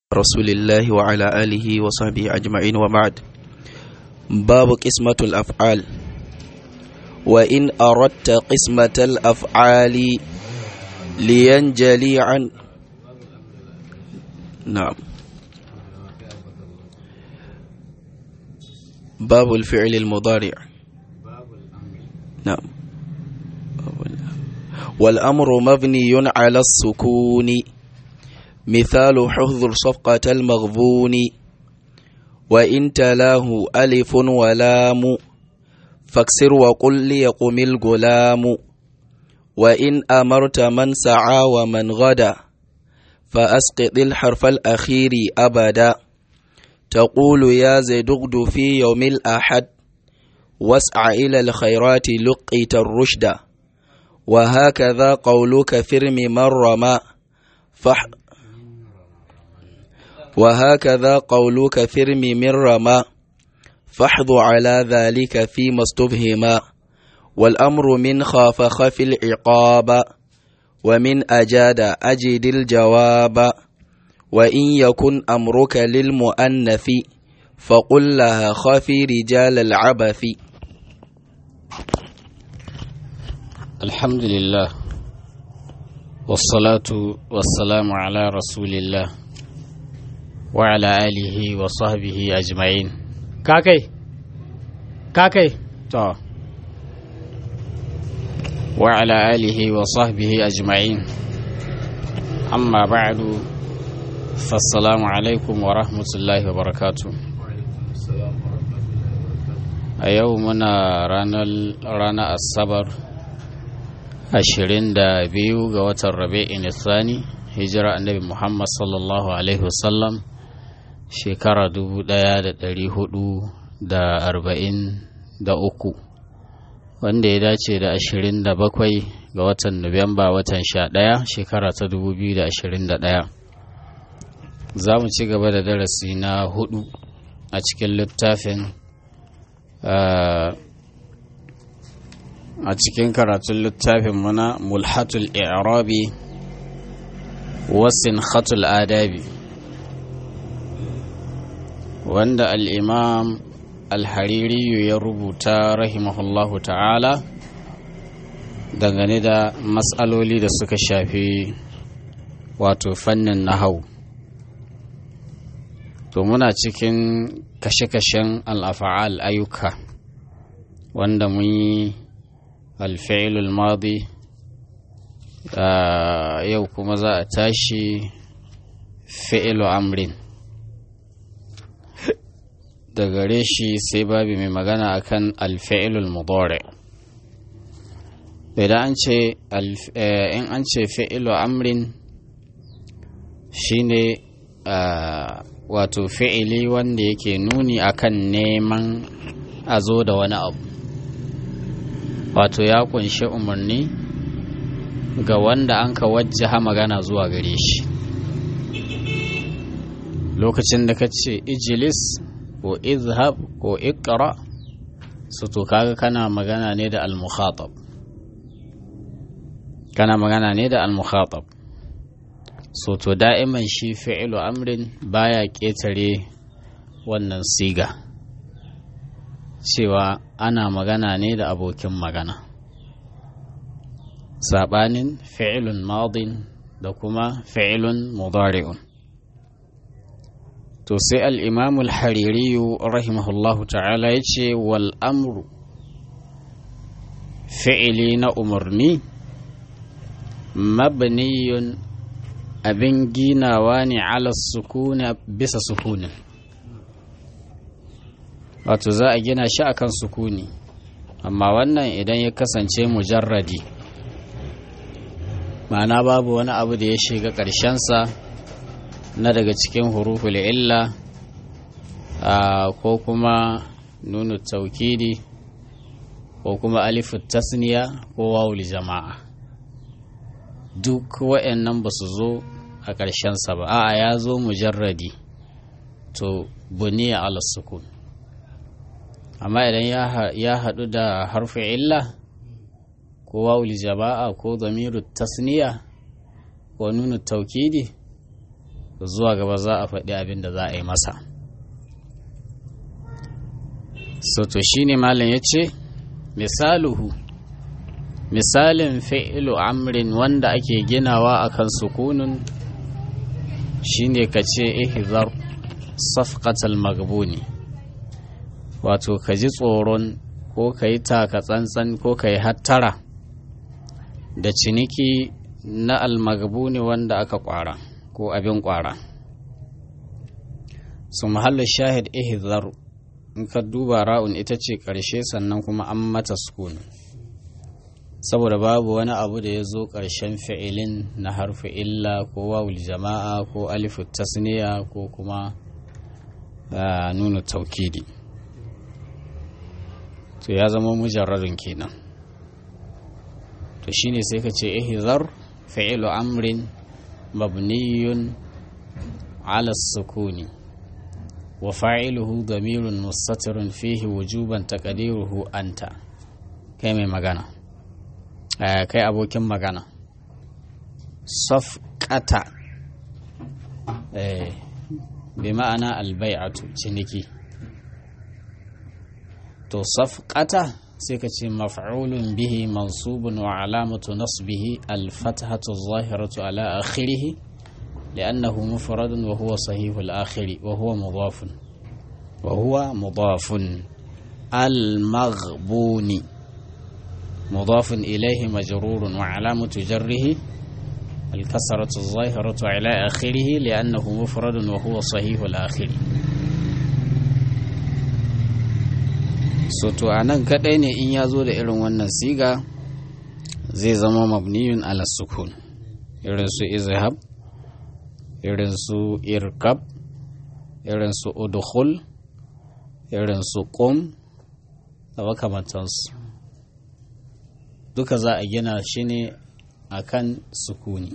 رسول الله وعلى آله وصحبه أجمعين وبعد باب قسمة الأفعال وإن أردت قسمة الأفعال لينجلي عن نعم باب الفعل المضارع نعم والأمر مبني على السكون مثال حفظ صفقة المغبون وإن تلاه ألف ولام فاكسر وقل ليقم الغلام وإن أمرت من سعى ومن غدا فأسقط الحرف الأخير أبدا تقول يا زيد اغد في يوم الأحد واسع إلى الخيرات لقيت الرشد وهكذا قولك فرم من رمى فح وهكذا قولك فرم من رمى فاحظ على ذلك فيما استفهما والأمر من خاف خف العقاب ومن أجاد أجد الجواب وإن يكن أمرك للمؤنث فقل لها خافي رجال العبث الحمد لله والصلاة والسلام على رسول الله وعلى آله وصحبه أجمعين كاكي كاكي تو وعلى آله وصحبه أجمعين أما بعد فالسلام عليكم ورحمة الله وبركاته a yau muna ranar asabar ashirin da biyu ga watan rabi'in Sani hijira annabi muhammad sallallahu alaihi wasallam shekara dubu daya da dari hudu da arba'in da uku wanda ya dace da ashirin da bakwai ga watan nuwamba watan sha daya shekara ta dubu biyu da ashirin da daya za mu ci gaba da darasi na hudu a cikin littafin a cikin karatun littafin muna mulhatul i'rabi wasin khatul adabi wanda al'imam alhaririyu ya rubuta rahimahullahu ta'ala dangane da matsaloli da suka shafi wato fannin nahau to muna cikin kashe-kashen al'afa'al ayyuka wanda mun yi alfa'ilul madi yau kuma za a tashi fi'ilu amrin da gare shi sai babi mai magana akan alfa'ilul mudore idan an ce in an ce fi'ilu amrin shine wato fi'ili wanda yake nuni akan neman a zo da wani abu wato ya kunshi umarni ga wanda an ka wajjaha magana zuwa gare shi lokacin da ka ce ijilis ko izhab ko ikra su to kaga kana magana ne da al-mukhatab kana magana ne da al-mukhatab so to da'iman shi fi'ilu amrin baya ƙetare wannan siga cewa ana magana ne da abokin magana saɓanin fi'ilun madin da kuma fi'ilun mudari'un to sai al'imamul haririyu rahimahullahu ta'ala ya ce wal amru fi'ili na umarni mabniyun abin ginawa ne ala sukuna bisa sukunin wato za a gina shi akan sukuni amma wannan idan ya kasance mujarradi ma'ana babu wani abu da ya shiga ƙarshensa na daga cikin huruful illa ko kuma nunu taukidi ko kuma alifu tasniya ko wawul jama'a duk wa'annan ba su zo a ƙarshensa ba a'a ya zo mujarradi to buniya ala sukun amma idan ya haɗu da harfi illa ko wawul jama'a ko zamiru tasniya ko nunu taukidi zuwa gaba za a faɗi abin da za a yi masa so to shine malam ya ce misaluhu misalin fi'ilu amrin wanda ake ginawa akan sukunun shine ka ce ihzar safqatal magbuni wato ka ji tsoron ko ka yi taka tsantsan ko ka yi hattara da ciniki na almagbuni wanda aka kwara ko abin kwara su mahallin shahid ihzar in ka duba ra'un ita ce ƙarshe sannan kuma an mata sukuni saboda babu wani abu da ya zo ƙarshen fi'ilin na harfi illa ko wawul jama'a ko alifu tasniya ko kuma nuna taukidi to ya zama mujarradin kenan to shine sai ka ce ihzar fi'ilu amrin mabniyun ala sukuni wa fa'iluhu damirun mustatirun fihi wujuban taqdiruhu anta kai mai magana kai abokin magana safqata eh bi ma'ana albai'atu ciniki to safqata sai ka ce maf'ulun bihi mansubun wa alamatu nasbihi alfathatu zahiratu ala akhirih لأنه مفرد وهو صحيح الآخر وهو مضاف وهو مضاف المغبون مضاف إليه مجرور وعلامة جره الكسرة الظاهرة على آخره لأنه مفرد وهو صحيح الآخر soto a nan kaɗai ne in ya zo da irin wannan siga zai zama mabniyun ala sukun irin su izhab irin su irkab irin su udkhul irin su qum da makamantansu duka za a gina shi ne a kan sukuni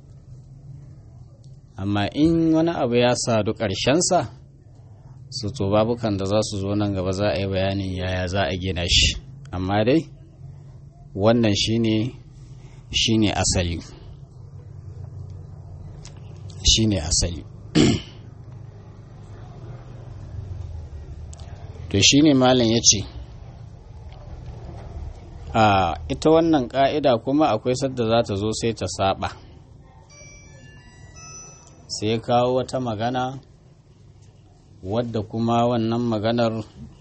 amma in wani abu ya sadu ƙarshensa su to babukan da za su zo nan gaba za a yi bayanin yaya za a gina shi amma dai wannan shine shine asali shine asali to shine malam ya ce a ita wannan ƙa'ida kuma akwai sadda za ta zo sai ta saba sai kawo wata magana wadda kuma wannan maganar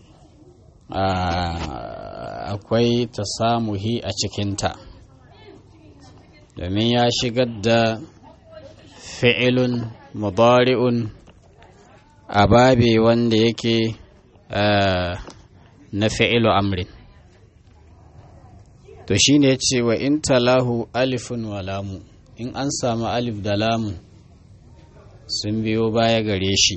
akwai ta samuhi a cikinta domin ya shigar da fi'ilun mudari'un a babe wanda yake na fi'ilu amrin to shi ne ce wa in talahu alifun wa lamu in an samu alif da lamu sun biyo baya gare shi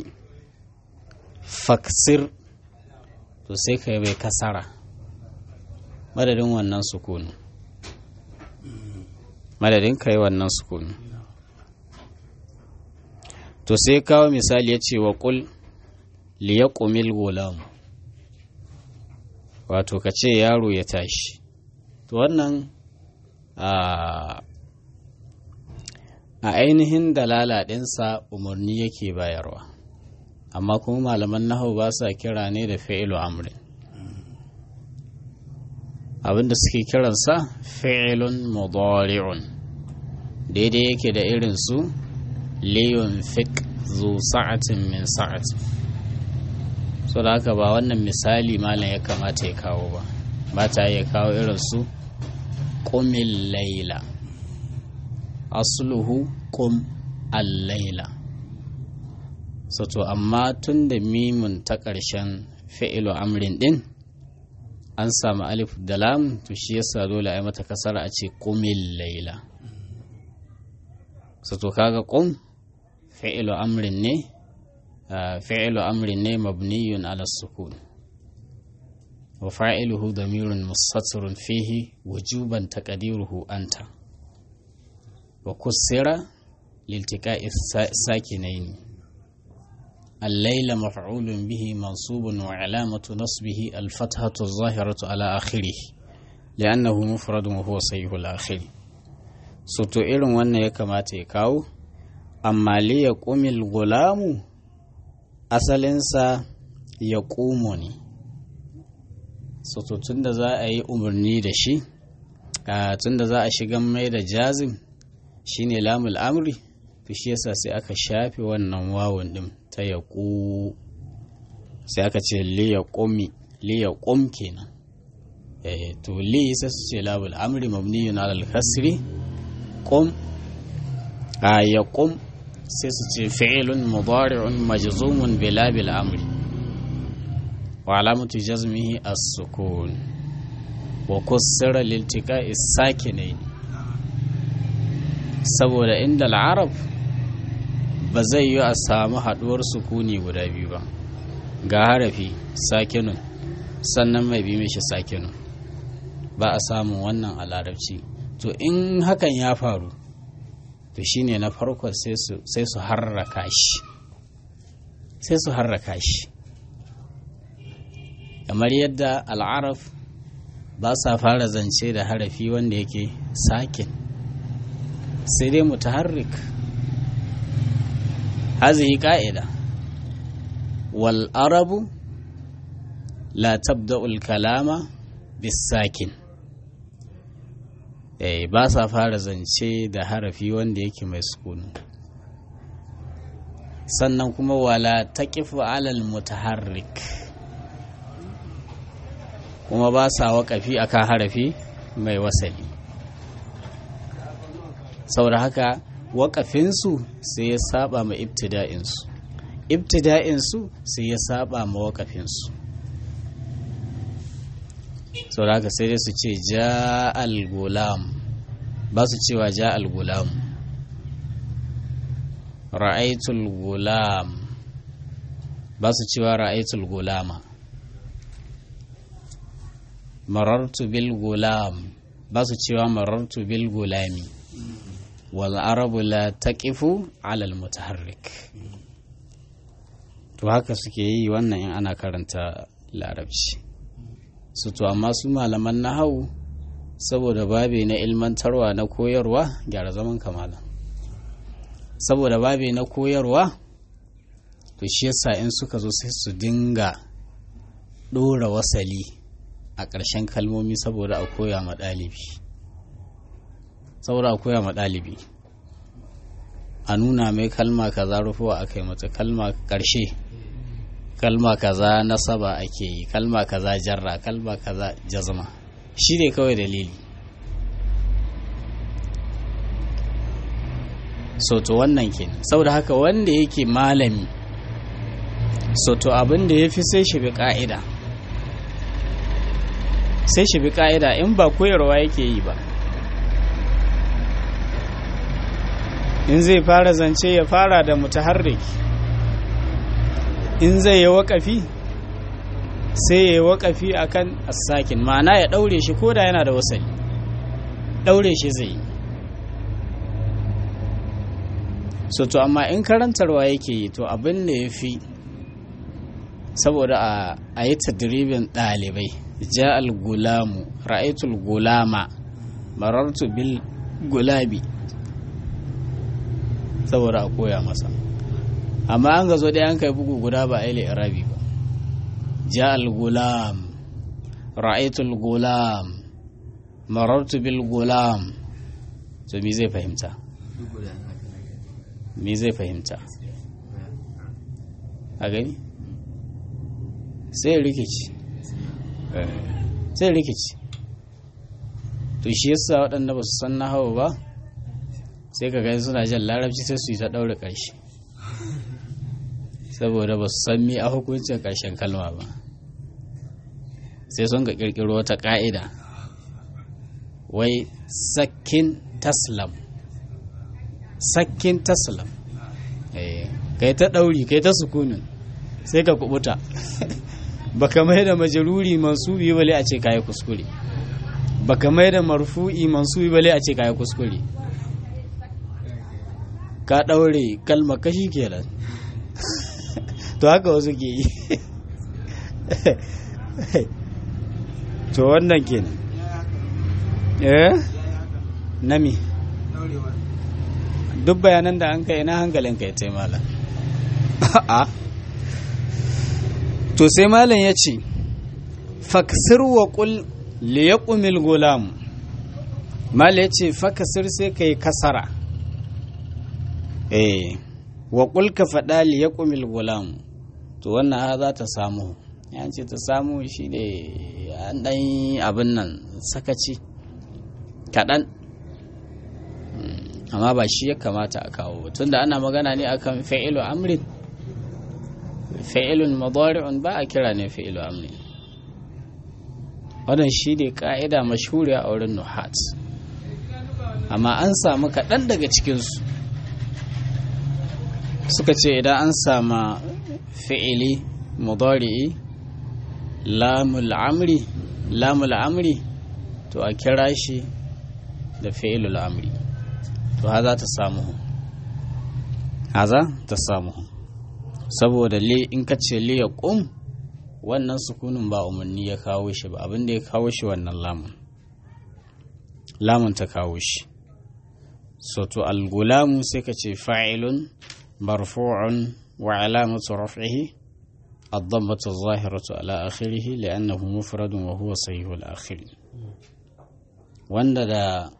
faksir to sai ka bai kasara madadin wannan sukunu madadin ka yi wannan sukunu to sai kawo misali ya ce wa ƙul liyaƙumil gulam wato ka ce yaro ya tashi to wannan a ainihin dalala ɗinsa umarni yake bayarwa amma kuma malaman nahau ba sa kira ne da fi'ilu amrin abinda suke kiransa fi'ilun mudari'un daidai yake da irin su liyun fik zu sa'atin min sa'atin so da haka ba wannan misali malam ya kamata ya kawo ba ba ta ya kawo irin su ƙumin laila asluhu ƙum al-laila so to amma tun da mimun ta ƙarshen fi'ilu amrin ɗin an samu alif da lam to shi yasa dole a yi mata kasara a ce ƙumin laila so to kaga ƙum fi'ilu amrin ne fi'ilu amrin ne mabniyun ala sukun wa fa'iluhu damirun mustatirun fihi wujuban taqdiruhu anta wa kussira liltiqa'i sakinaini الليل مفعول به منصوب وعلامة نصبه الفتحة الظاهرة على آخره لأنه مفرد وهو صحيح الآخر soto irin wannan ya kamata ya kawo amma li ya ƙumil gulamu asalinsa ya ƙumo ne tun da za a yi umarni da shi tun da za a shiga mai da jazim shine lamul amri to shi yasa sai aka shafe wannan wawun din ta ya ƙu sai aka ce li ya ƙumi li ya ƙum kenan eh to li sai su ce lamul amri mabniyun ala al-kasri qum a ya ƙum sai su ce fi'ilun mudari'un majzumun bila bil amri wa alamatu jazmihi as-sukun wa kussira liltiqa'i sakinain saboda inda al-arab ba zai yi a samu haduwar sukuni guda biyu ba ga harafi sakinun sannan mai bi mishi sakinun ba a samun wannan a larabci to in hakan ya faru to shine na farko sai su harraka shi sai su harraka shi kamar yadda al'araf ba sa fara zance da harafi wanda yake sakin sai dai mutaharrik hazihi ka'ida wal arabu la tabda'ul kalama bisakin eh ba sa fara zance da harafi wanda yake mai sukunu sannan kuma wala taqifu alal mutaharrik kuma ba sa waƙafi akan harafi mai wasali saboda haka waƙafinsu sai ya saba ma ibtida'insu ibtida'insu sai ya saba ma waƙafinsu saboda haka sai dai su ce ja al-gulam ba su cewa ja al-gulam ra'aitul gulam ba su cewa ra'aitul gulama marartu bil gulam ba su cewa marartu bil gulami wal arabu la taqifu ala al mutaharrik to haka suke yi wannan in ana karanta larabci su to amma su malaman nahawu saboda babi na ilmantarwa na koyarwa gyara zaman kamala saboda babi na koyarwa to shi yasa in suka zo sai su dinga ɗora wasali a ƙarshen kalmomi saboda a koya ma ɗalibi saboda a koya ma ɗalibi a nuna mai kalma kaza rufuwa aka yi mata kalma ƙarshe kalma kaza nasaba ake yi kalma kaza jarra kalma kaza jazma shi ne kawai dalili soto wannan kenan saboda haka wanda yake malami soto abin da ya fi sai shi bi ka'ida sai shi bi ka'ida in ba koyarwa yake yi ba in zai fara zance ya fara da mutaharrik in zai yi waƙafi sai ya yi waƙafi a kan asakin ma'ana ya ɗaure shi ko da yana da wasali ɗaure shi zai yi so to amma in karantarwa yake yi to abin da ya fi saboda a yi tadribin ɗalibai ja al-gulamu ra'aitul gulama marartu bil gulabi saboda a koya masa amma an ga zo ɗaya an kai bugu guda ba a yi irabi ba ja al-gulam ra'aitul gulam marartu bil gulam to me zai fahimta me zai fahimta a gani sai rikici sai rikici to shi yasa waɗanda ba su san na hawa ba sai ka gani suna jan larabci sai su yi ta ɗaure ƙarshe saboda ba su san mi a hukuncin ƙarshen kalma ba sai sun ga ƙirƙiro wata ƙa'ida wai sakkin taslam sakkin taslam kai ta ɗauri kai ta sukunin sai ka kubuta baka mai da majaruri mansubi bale a ce kayi kuskure baka mai da marfu'i mansubi bale a ce kayi kuskure ka ɗaure kalma kashi kenan to haka wasu ke yi to wannan kenan eh nami duk bayanan da an kai ina hankalin ka ya tai malam a to sai malam ya ce faksir wa qul li yaqumil gulam malam ya ce fakasir sai kai kasara eh wa qul ka fada li yaqumil gulam to wannan ha za ta samu ya ce ta samu shi ne an ɗan abin nan sakaci kaɗan amma ba shi ya kamata a kawo tunda ana magana ne akan fa'ilu amrin fa'ilun madari'un ba a kira ne fa'ilu amrin wannan shi ne ka'ida mashhuriya a wurin nuhat amma an samu kaɗan daga cikinsu suka ce idan an sama fi'ili mudari'i lamul amri lamul amri to a kira shi da fi'ilul amri to haza ta samu haza ta samu saboda li in ka ce li ya ƙum wannan sukunin ba umarni ya kawo shi ba abin da ya kawo shi wannan lamun lamun ta kawo shi so to algulamu sai ka ce fa'ilun marfu'un wa alamatu raf'ihi الضمة الظاهرة على آخره لأنه مفرد وهو صحيح الآخر wanda da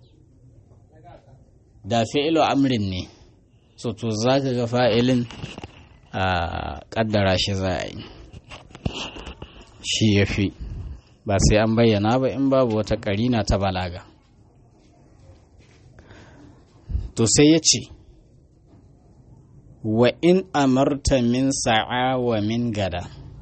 da fi'ilu amrin ne so to za ka ga fa'ilin a ƙaddara shi za a yi shi ya fi ba sai an bayyana ba in babu wata ƙarina ta balaga to sai ya ce wa in amarta min sa'a wa min gada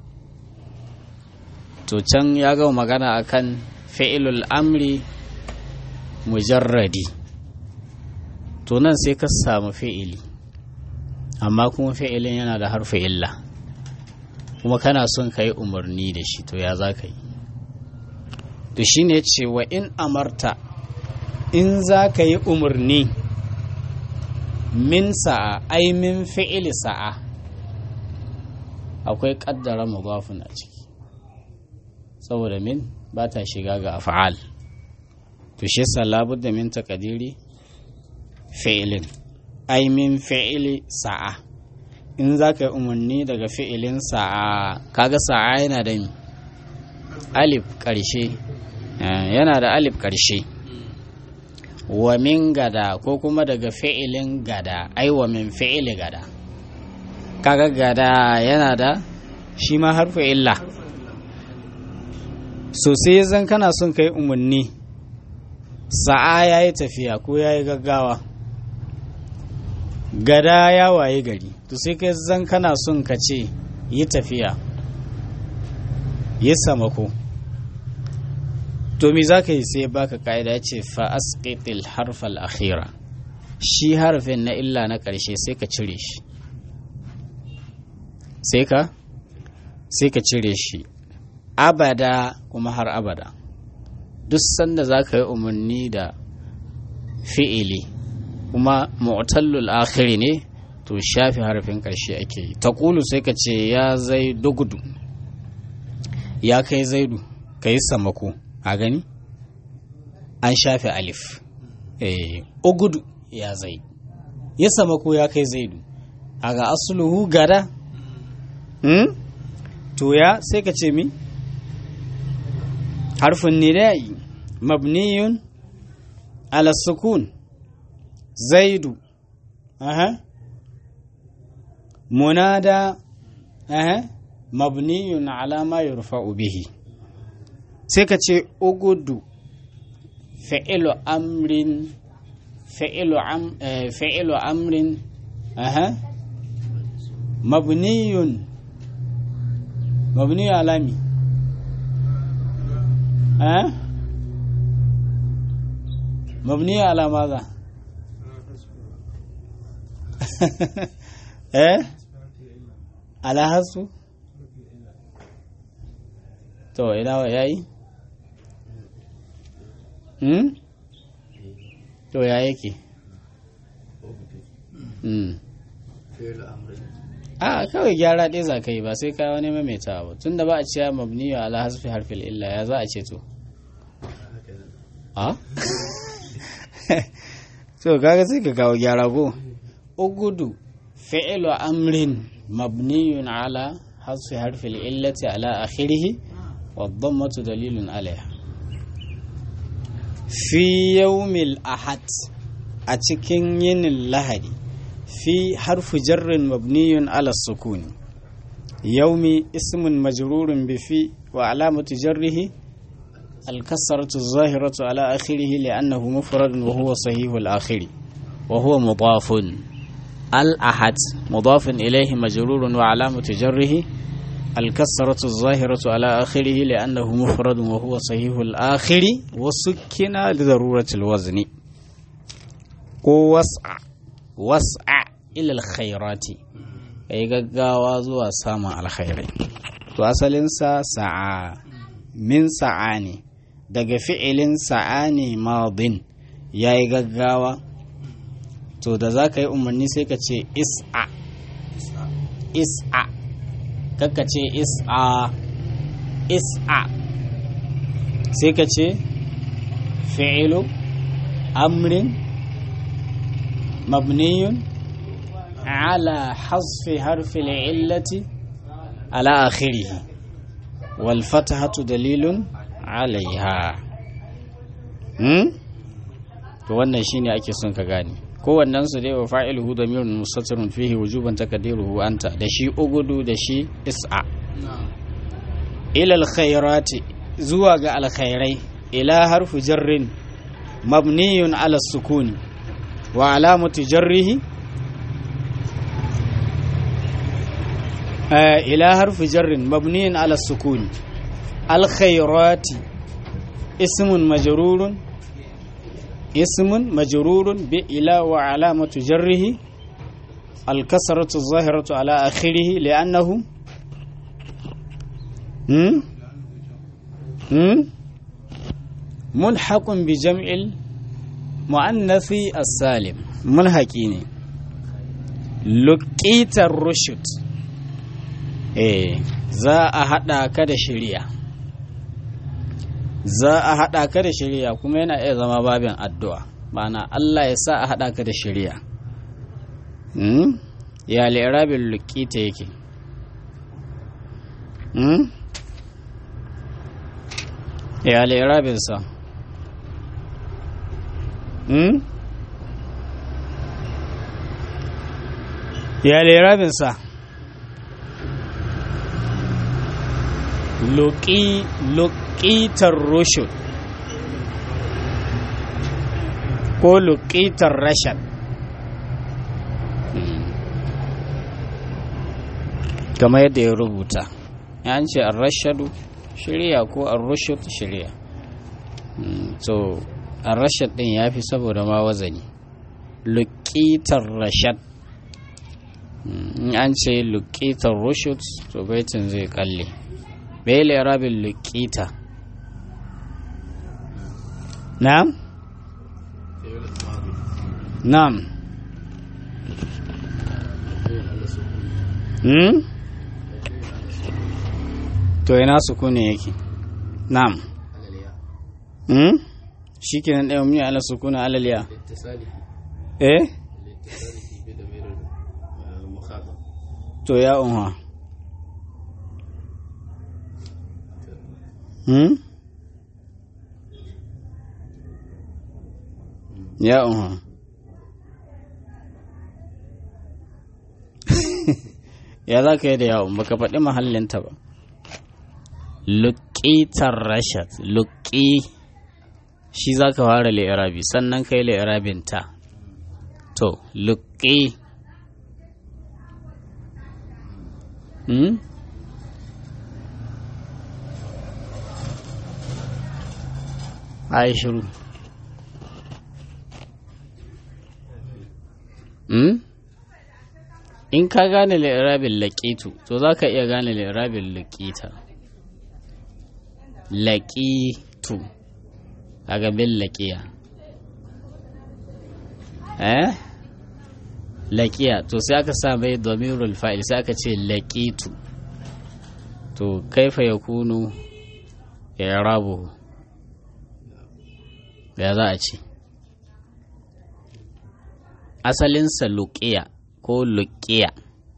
to can ya gama magana akan fi'ilul amri mujarradi to nan sai ka samu fi'ili amma kuma fi'ilin yana da harfi illa kuma kana son ka yi umarni da shi to ya za ka yi to shi ne ce wa in amarta in za ka yi umarni min sa'a ai min fi'ili sa'a akwai kaddara mudafin a ciki saboda min ba ta shiga ga af'al to shi yasa labudda min taqdiri fi'ilin ai min fi'ili sa'a in za ka yi umarni daga fi'ilin sa'a kaga sa'a yana da alif ƙarshe yana da alif ƙarshe wa min gada ko kuma daga fi'ilin gada ai wa min fi'ili gada kaga gada yana da shi ma harfi illa so sai zan kana son kai umarni sa'a ya yi tafiya ko ya yi gaggawa gada ya waye gari to sai kai zan kana son ka ce yi tafiya yi samako to me za ka yi sai baka ka'ida ya ce fa'asqitil harfal akhira shi harfin na illa na ƙarshe sai ka cire shi sai ka sai ka cire shi abada kuma har abada duk sanda za ka yi umarni da fi'ili kuma mu'tallul akhiri ne to shafi harfin ƙarshe ake yi ta sai ka ce ya zai gudu ya kai zaidu ka yi samako a gani an shafe alif eh ugudu ya zai ya samako ya kai zaidu a ga asuluhu gada hmm? to ya sai ka ce mi harfin nida'i mabniyun ala sukun zaidu aha munada aha mabniyun ala ma yurfa'u bihi sai ka ce ugudu fa'ilu amrin fa'ilu am fa'ilu amrin aha mabniyun mabniyu alami ها مبنية على ماذا ايه على حسب to ina wa yayi hmm to ya yake hmm a kawai gyara ɗaya za ka yi ba sai ka wani maimaita ba tun da ba a ciya mabniyo ala hasfi harfil illa ya za a ce to a so kaga sai ka kawo gyara ko ugudu fi'lu amrin mabniyun ala hasfi harfi illati ala akhirih wa dhammatu dalilun alaiha fi yawmil ahad a cikin yinin lahadi fi harfu jarrin mabniyun ala sukuni yaumi ismun majrurun bi fi wa alamatu jarrihi الكسرة الظاهرة على آخره لأنه مفرد وهو صحيح الآخر وهو مضاف الأحد مضاف إليه مجرور وعلامة جره الكسرة الظاهرة على آخره لأنه مفرد وهو صحيح الآخر وسكن لضرورة الوزن وسع وسع إلى الخيرات أي gaggawa zuwa samun alkhairai to asalinsa sa'a min sa'a ne daga fi'ilin sa'a ne madin ya yi gaggawa to da za ka yi umarni sai ka ce is'a is'a kakka ce is'a is'a sai ka ce fi'ilu amrin mabniyun ala hasfi harfi illati ala akhirihi wal fatahatu dalilun alaiha hmm? to wannan shine ake son ka gane kowannen su dai wa fa'iluhu damirun mustatirun fihi wujuban takdiruhu anta da shi ugudu da shi is'a ila alkhairati zuwa ga alkhairai ila harfu jarrin mabniyun ala sukuni wa alamatu jarrihi ila harfu jarrin mabniyun ala sukuni الخيرات اسم مجرور اسم مجرور بإلى وعلامة جره الكسرة الظاهرة على آخره لأنه هم؟ هم؟ ملحق بجمع المؤنث السالم ملحقين لقيت الرشد eh za a haɗa ka da shirya za a haɗa ka da shirya kuma yana iya zama babin addu'a ma'ana Allah ya sa a haɗa ka da shirya ya lirabin lukita yake ya lirabin sa ya lirabin sa luƙitar rushud ko luƙitar rashad kamar yadda ya rubuta ya ce an rashadu shirya ko an rushud shirya so an rashad ɗin ya fi saboda ma wazani luƙitar rashad in an ce luƙitar rushud to baitin zai kalle bai rabin lukita na'am na'am hmm to ina sukuni yake na'am hmm shi kenan ɗaya mun yi ala sukuni alaliya eh to ya unwa Hmm? Ya unha. ya za ka yi da yawon baka faɗi mahallinta ba. Luƙitar Rashad, luƙi shi za ka fara li'irabi sannan ka yi li'irabin ta. To, luƙi. Hmm? a yi shiru in ka gane lirabin laƙitu to za ka iya gane lirabin laƙita laƙitu a gabin laƙiya eh laƙiya to sai aka sa mai domin fa'il sai aka ce laƙitu to kaifa ya kunu ya rabu ya za a ce asalinsa luƙiya ko luƙiya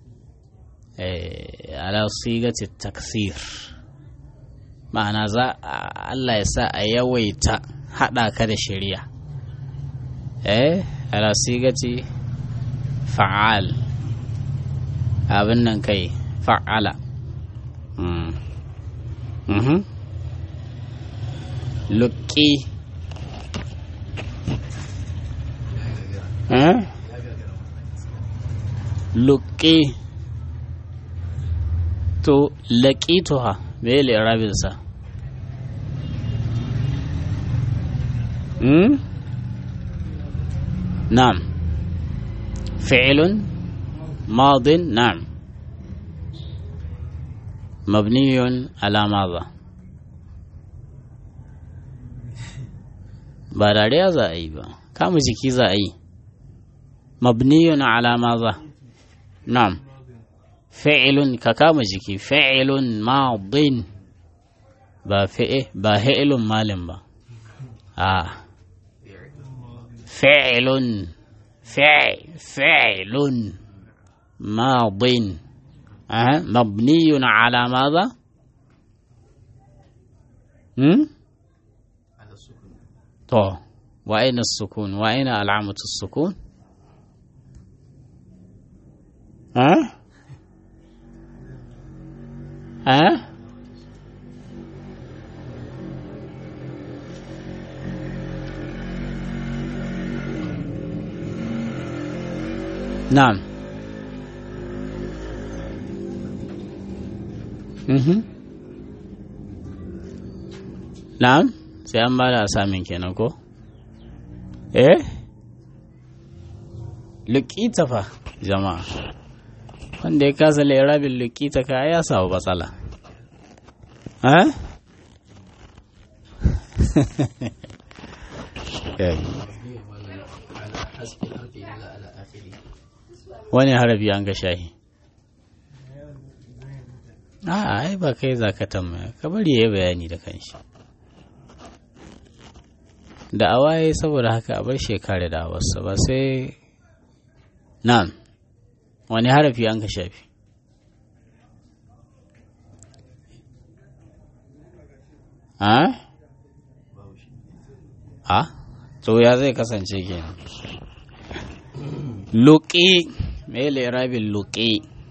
ala sigati taksir ma'ana za Allah ya sa a yawaita haɗa ka da shari'a eh ala sigati fa'al abin nan kai fa'ala luƙi luƙi to laƙituha me le rabinsa hmm? na'am fi'ilun madin na'am mabniyun ala madha ba dariya za a yi ba kama jiki za a yi mabniyun ala madha na'am fi'ilun ka kama jiki fi'ilun madin ba fi'e ba fi'ilun malin ba a fi'ilun fi'ilun madin أه. مبني على ماذا؟ هم؟ على السكون طه وأين السكون؟ وأين علامة السكون؟ ها؟ ها؟ نعم Mhm. Na'am, sai an bada asamin kenan ko? Eh? Lukita fa, jama'a. Wanda ya kasa lairabin lukita ka ya samu matsala. Eh? على حسب الحرف إلا على آخره Wani harafi an ga shahi. a ai ba kai za ka tambaya ka bari ya yi bayani da kanshi da awaye saboda haka a bar shekara da awarsa ba sai nan wani harafi an ka shafi a a to ya zai kasance kenan luƙi mai lirabin luƙi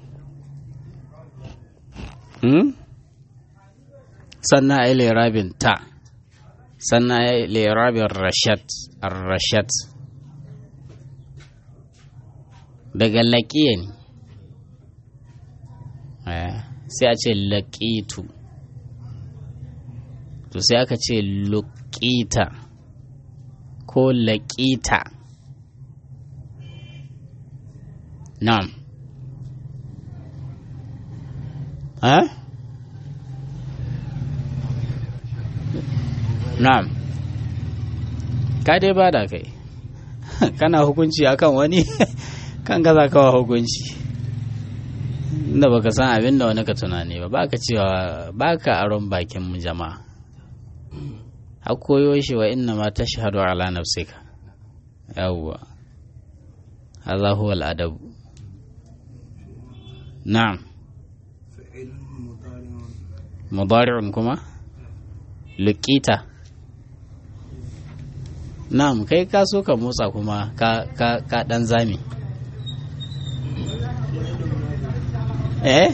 Hmm? sannan a yi lerabin ta sannan a yi lerabin rashat rashat daga laƙiya ne sai a ce laƙitu to sai aka ce luƙita ko laƙita na'am ها na'am ka dai ba da kai kana hukunci akan wani kan gaza kawa hukunci inda baka san abin da wani ka tunani ba baka cewa baka aron bakin mu jama'a har koyo shi wa inna ma tashhadu ala nafsika yawwa hadha huwa al-adab na'am mudari'un kuma lukita na'am kai ka so ka motsa kuma ka ka ka dan zami eh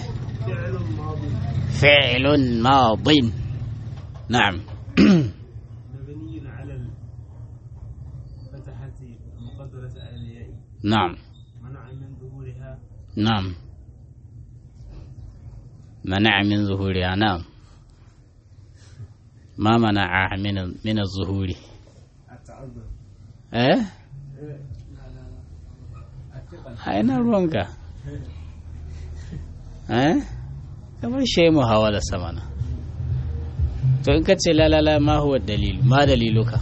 fi'lun madin na'am مبني على الفتحة المقدرة على الياء na'am منع من ظهورها na'am منع من ظهورها نعم ما منع من من الظهور التعذر eh aina ruwanka eh kamar shi mu hawa da samana to in ka ce lalala ma huwa dalil ma daliluka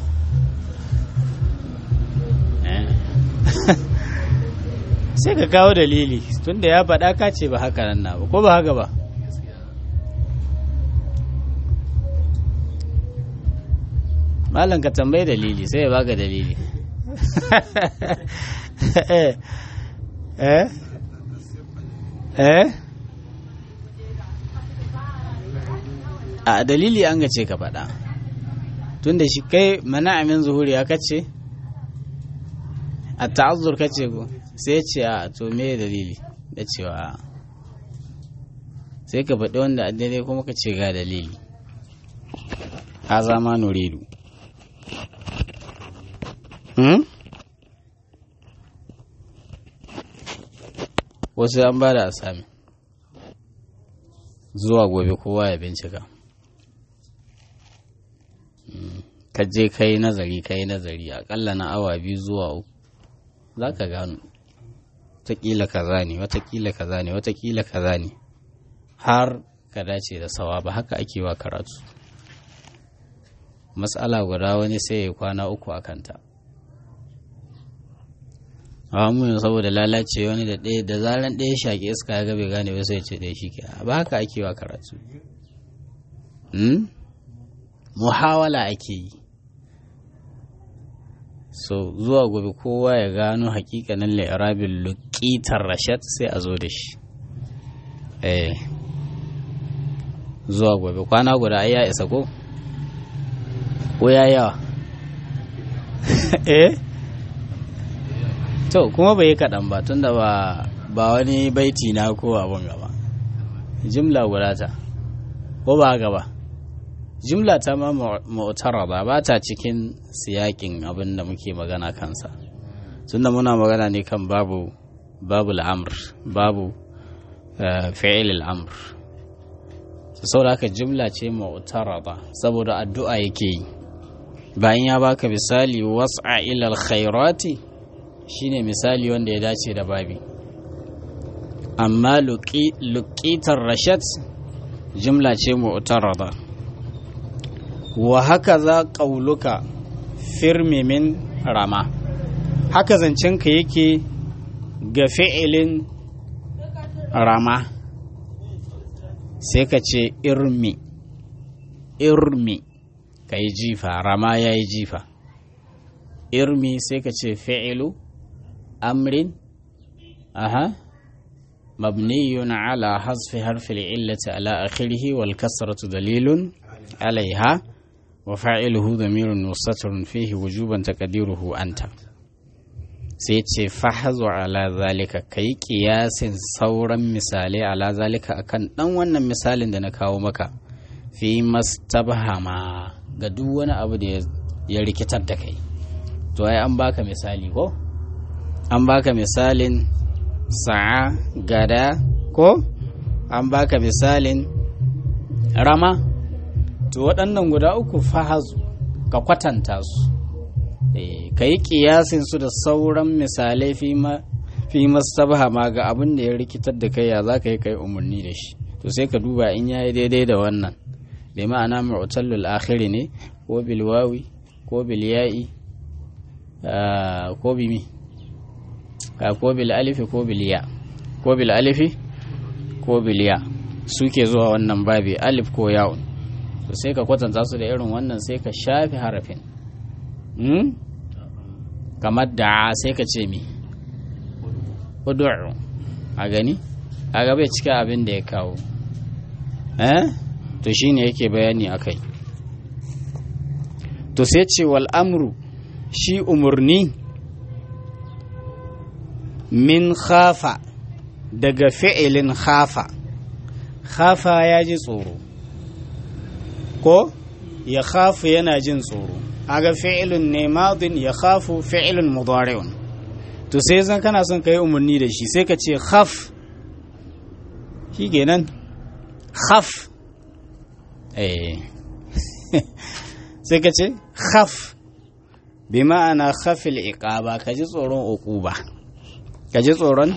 eh sai ka kawo dalili tunda ya faɗa ka ce ba haka nan na ba ko ba haka ba malam ka tambayi dalili sai ya baka dalili eh eh eh a dalili an gace ka faɗa tunda shi kai mana amin zuhuri ya kace a ta'azzur kace ko sai ce a to me dalili da cewa a sai ka faɗi wanda a daidai kuma ka ce ga dalili ha zama nuridu hmm? wasu an ba da asami zuwa gobe kowa ya bincika ka je ka yi nazari ka yi nazari akalla na awa biyu zuwa uku za ka gano watakila kaza ne watakila kaza ne watakila kaza ne har ka dace da sawa ba haka ake wa karatu matsala guda wani sai ya kwana uku a kanta a mu saboda lalace wani da ɗaya da zaran ɗaya shaƙi iska ya gabe gane ba sai ce ɗaya shi ke ba haka ake wa karatu muhawala ake yi so zuwa gobe kowa ya gano hakikanin lairabin lukitar rashad sai a zo da shi eh zuwa gobe kwana guda ai ya isa ko ko ya yawa eh to kuma bai yi kaɗan ba tunda ba ba wani baiti na ko abin gaba jimla guda ta ko ba gaba jimla ta ma mu'tarada ba ta cikin siyakin abin da muke magana kansa tunda muna magana ne kan babu babu al'amr babu fi'il al'amr saboda haka jimla ce mu'tarada saboda addu'a yake yi bayan ya baka misali was'a ila alkhairati shine misali wanda ya dace da babi amma luqitar rashad jimla ce mu'tarada wa haka za ƙauluka firmi min rama haka zancenka yake ga fi'ilin rama sai ka ce irmi irmi ka yi jifa rama ya yi jifa irmi sai ka ce fi'ilu amrin aha mabniyun ala hasfi harfi illati ala akhirihi wal kasratu dalilun alaiha وفاعله ضمير مستتر فيه وجوبا تقديره أنت sai ce fahazu ala zalika ka yi kiyasin sauran misalai ala zalika akan dan wannan misalin da na kawo maka fi mastabhama ga duk wani abu da ya rikitar da kai to ai an baka misali ko an baka misalin sa'a gada ko an baka misalin rama to waɗannan guda uku fahazu ka kwatanta su ka yi ƙiyasin su da sauran misalai fi mastabaha ma ga abin da ya rikitar da kai ya za ka yi kai umarni da shi to sai ka duba in ya yi daidai da wannan bai ma'ana mu'tallul akhiri ne ko bilwawi ko bilya'i ko bimi ko bil alifi ko bilya ko bil alifi ko bilya suke zuwa wannan babi alif ko ya'un to sai ka kwatanta su da irin wannan sai ka shafi harafin kamar da sai ka ce mi udu'u a gani a gaba cika abin da ya kawo eh to shine yake bayani akai to sai ce wal amru shi umurni min khafa daga fi'ilin khafa khafa ya ji tsoro ko ya khafu yana jin tsoro aga fi'ilun ne madin ya khafu fi'ilun mudari'un to sai zan kana son ka yi umarni da shi sai ka ce khaf shi kenan khaf eh sai ka ce khaf bi ma'ana khafil iqaba ka ji tsoron uquba ka ji tsoron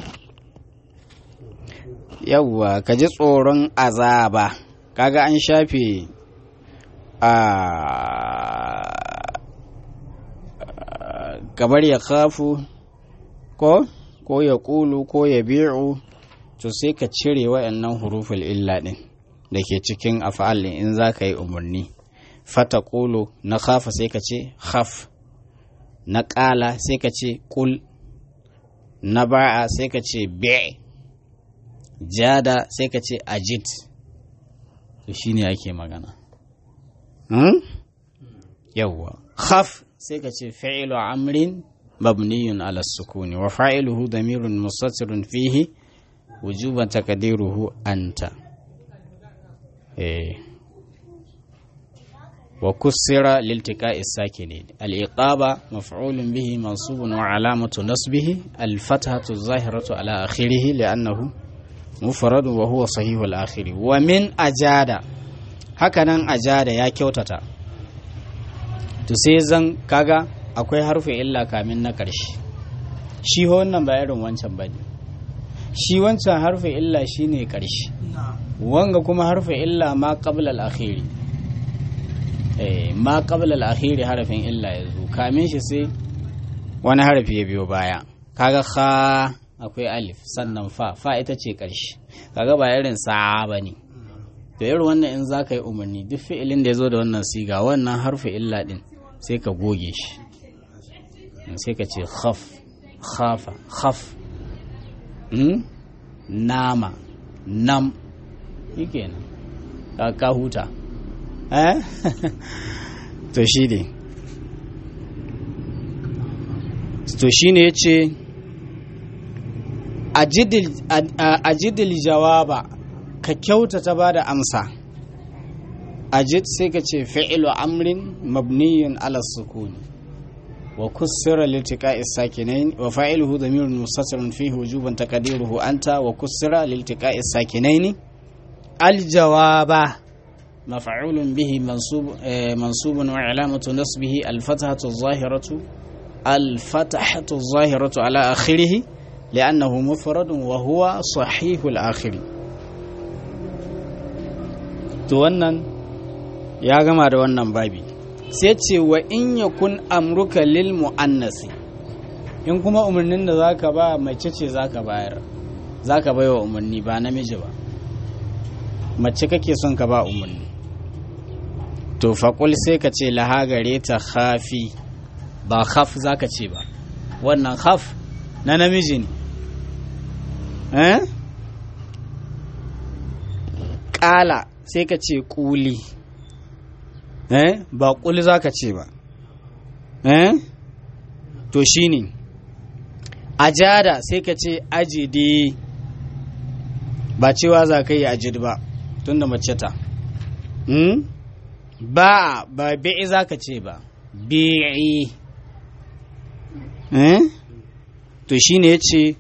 yawwa ka ji tsoron azaba kaga an shafe a kamar ya kafu ko ko ya kulu ko ya bi'u to sai ka cire wayannan huruful illa din da ke cikin af'al in za ka yi umarni fata kulu na khafa sai ka ce khaf na ƙala sai ka ce kul na ba'a sai ka ce bi' jada sai ka ce ajid to shine ake magana hmm? yawwa khaf sai ka ce fi'lu amrin mabniyun ala sukuni wa fa'iluhu damirun mustatirun fihi wujuban taqdiruhu anta eh wa kussira liltiqa'i sakinin al-iqaba maf'ulun bihi mansubun wa alamatu nasbihi al-fathatu adh-dhahiratu ala akhirih li'annahu mufrad wa huwa sahihu al-akhir wa min ajada hakanan ajada ya kyautata to sai zan kaga akwai harfi illa kamin na ƙarshe shi wannan ba irin wancan bane shi wancan harfi illa shine ƙarshe wanga kuma harfi illa ma qabla al-akhiri eh ma qabla al-akhiri harafin illa yazo kamin shi sai wani harafi ya biyo baya kaga kha akwai alif sannan fa fa ita ce ƙarshe kaga ba irin sa bane to irin wannan in zaka yi umarni duk fi'ilin da ya zo da wannan siga wannan harfi illa din sai ka goge shi sai ka ce khaf khafa khaf nama nam shi kenan ka huta eh to shi ne to shi ne ya ce ajidil jawaba ka kyautata ba da amsa ajid sai ka ce fi'ilu amrin mabniyun ala sukuni wa kussira liltiqa'i sakinain wa fa'iluhu dhamirun mustatirun fihi wujuban taqdiruhu anta wa kussira liltiqa'i sakinain aljawaba maf'ulun bihi mansub mansubun wa alamatu nasbihi alfathatu adh-dhahiratu alfathatu adh-dhahiratu ala akhirih لأنه مفرد وهو صحيح الآخر to wannan ya gama da wannan babi sai ce wa in yakun amruka lil mu'annasi in kuma umarnin da zaka ba mace ce zaka bayar zaka bai wa umarni ba namiji ba mace kake son ka ba umarni to faƙul sai ka ce laha gare ta khafi ba khaf zaka ce ba wannan khaf na namiji ne eh ƙala sai ka ce ƙuli eh ba ƙuli za ka ce ba eh to shi ne ajada sai ka ce ajidi ba cewa za ka yi ajid ba tun da mace ta hmm? ba ba bi'i za ka ce ba bi'i eh to shi ne ya ce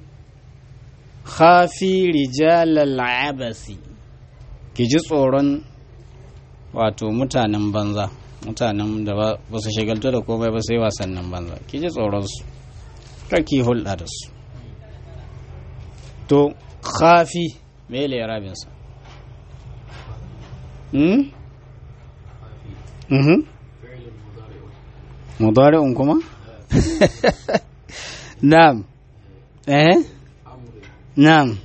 khafi rijalal abasi ki ji tsoron wato mutanen banza mutanen da ba su shigaltu da komai ba sai wasannin banza ki ji tsoronsu ki hulɗa da su to khafi me le rabinsa hmm? mhm mudari'un kuma na'am eh na'am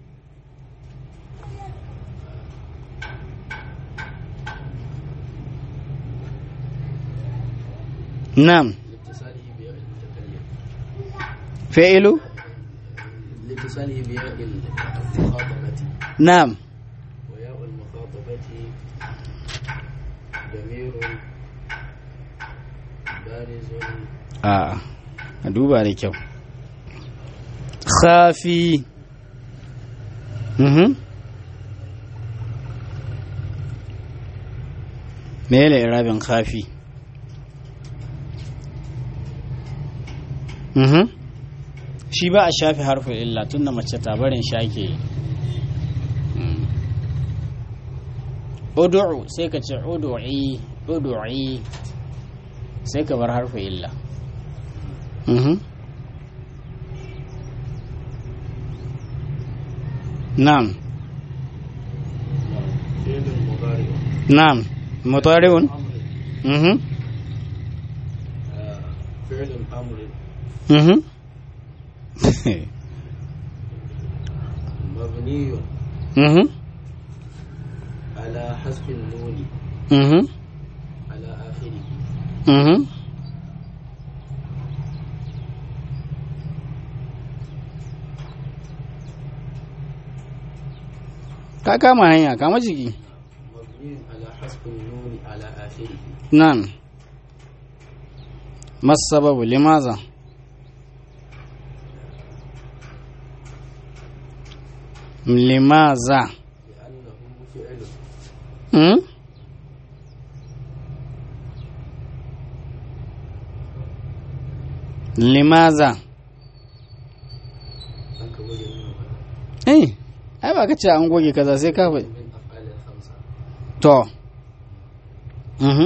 نعم لاتصاله بياء المتكلم فعل لاتصاله بياء المخاطبة نعم وياء المخاطبة ضمير بارز a a duba da kyau khafi mhm mele irabin khafi mhm shi ba a shafi harfin illa tunda mace ta barin shake udu'u sai ka ce udu'i udu'i sai ka bar harfin illa mhm na'am فعل مضارع نعم مضارع أمر mhm آه، فعل أمر mhm مبني mhm على حذف النون mhm على آخره mhm ka kama hanya kama jiki مبني على حذف النون على آخره nan masababu limaza limaza لأنه فعل hmm? limaza أنك وجه منه eh ai ba ka ce an goge kaza sai ka faɗi من أفعال الخمسة to mhm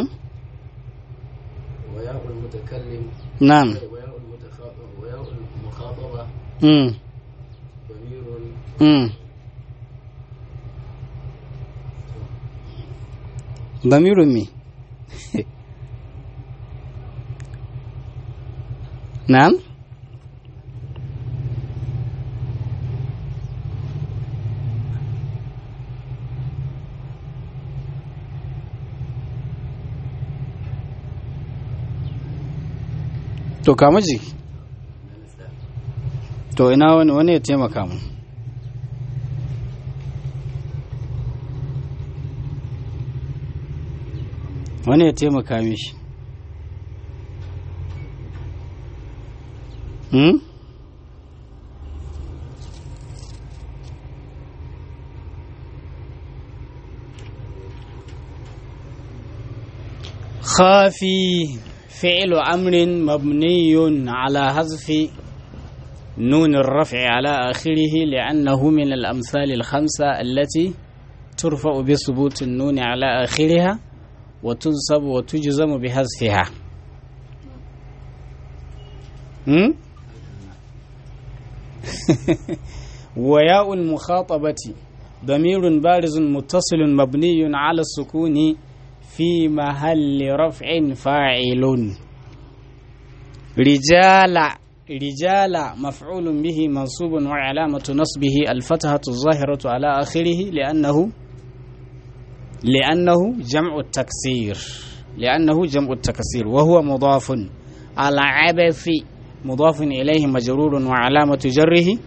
وياء المتكلم nan وياء المتخاطب وياء المخاطبة mm. ضمير mm. damirun me nan to kama jiki to ina wani wani ya taimaka mu wani ya taimaka mishi hmm? خافي فعل أمر مبني على حذف نون الرفع على آخره لأنه من الأمثال الخمسة التي ترفع بثبوت النون على آخرها وتنصب وتجزم بحذفها هم؟ وياء المخاطبة ضمير بارز متصل مبني على السكون في محل رفع فاعل رجال رجال مفعول به منصوب وعلامة نصبه الفتحة الظاهرة على آخره لأنه لأنه جمع التكسير لأنه جمع التكسير وهو مضاف على عبث مضاف إليه مجرور وعلامة جره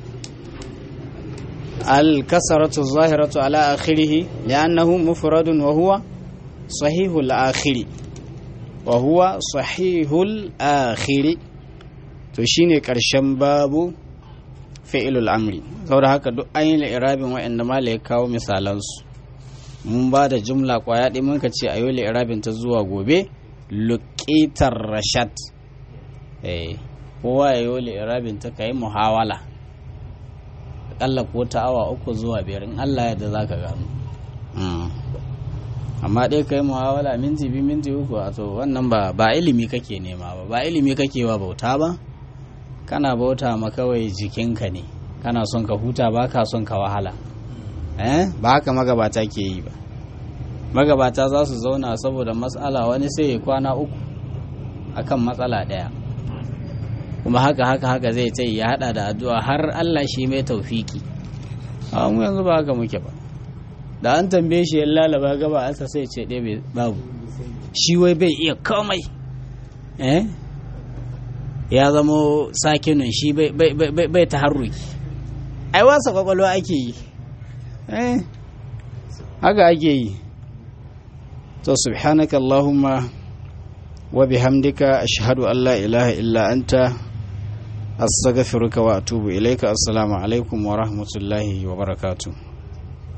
الكسرة الظاهرة على آخره لأنه مفرد وهو صحيح الآخر وهو صحيح الآخر to shine ƙarshen babu fi'ilul amri saboda haka duk an yi irabin waɗanda mala ya kawo misalansu mun ba da jumla kwaya ɗaya mun ka ce a yi irabin ta zuwa gobe luƙitar rashad eh kowa ya yi irabin ta ka yi muhawala aƙalla ko ta awa uku zuwa biyar in allah yadda za ka gano amma ɗaya ka yi muhawala minti biyu minti uku a to wannan ba ba ilimi kake nema ba ba ilimi kake ba bauta ba kana bauta ma kawai jikinka ne kana son ka huta ba ka son ka wahala eh ba haka magabata ke yi ba magabata za su zauna saboda matsala wani sai ya kwana uku akan matsala ɗaya kuma haka haka haka zai ta ya hada da addu'a har Allah shi mai taufiki a mu yanzu ba haka muke ba da an tambaye shi ya lalaba gaba asa sai ce ɗaya babu shi wai bai iya komai eh ya zamo sakinin shi bai ta harruki ai wasa kwakwalwa ake yi eh haka ake yi to subhanaka allahumma wa bihamdika ashhadu an la ilaha illa anta astaghfiruka wa atubu ilaika assalamu alaikum wa rahmatullahi wa barakatuh